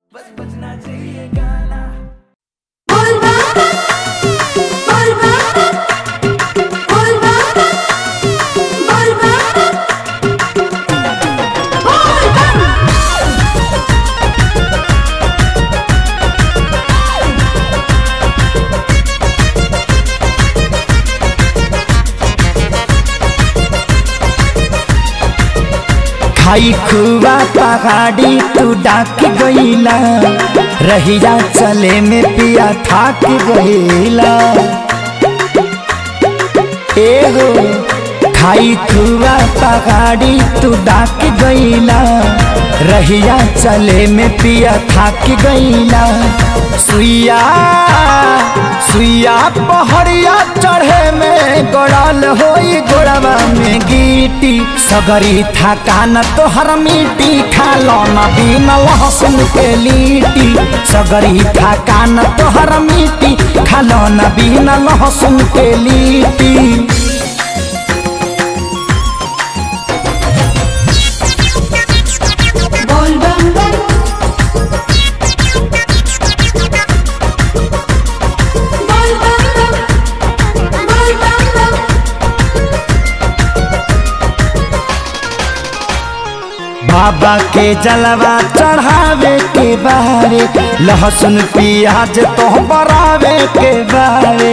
खाई खुआ पहाड़ी तू डाक गईला रहिया चले में पिया थाक गईला एगो खाई खुआ पहाड़ी तू डाक गईला रहिया चले में पिया थाक गईला सुइया सुइया पहड़िया चढ़े में गोड़ल होई गोड़वा में गीटी सगरी थकान तोहर मिट्टी खालो न बिन लहसुन के लीटी सगरी थकान तोहर मिट्टी खालो न बिन लहसुन के लीटी बोल बम बम बोल बम बम बोल बम बम बाबा के जलवा चढ़ावे के बारे लहसुन प्याज तो बरावे के बारे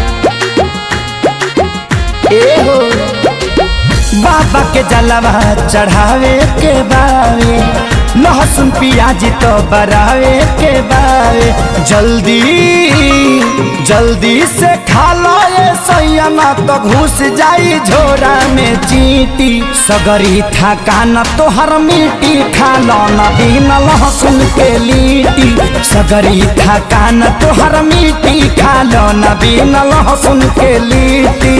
एहो बाबा के जलवा चढ़ावे के बारे लहसुन प्याज तो बरावे के बारे जल्दी जल्दी से खा लो ये सैया तो घुस जाई झोरा में चीटी सगरी थकान तोहर मिट्टी खा लो न बिन लहसुन के लीटी सगरी थकान तोहर मिट्टी खा लो न बिन लहसुन के लीटी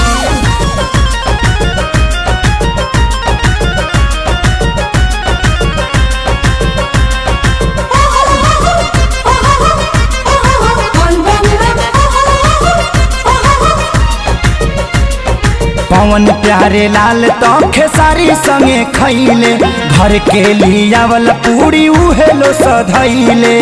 बोल बम पवन प्यारे लाल तो खेसारी संगे खैले घर के लियावल पूरी उहेलो सधैले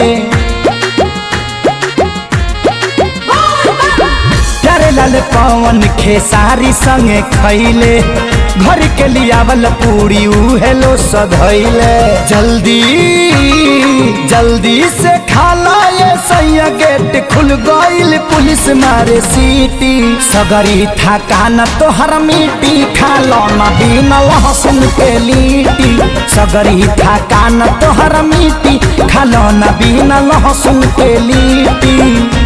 प्यारे लाल पवन खेसारी संगे खैले घर के लियावल पूरी उहेलो सधैले जल्दी जल्दी से खाला ये सैया गेट खुल गईल पुलिस मारे सीटी सगरी थकान तोहर मिट्टी खालो न बिन लहसुन के लीटी सगरी थकान तोहर मिट्टी खालो न बिन लहसुन के लीटी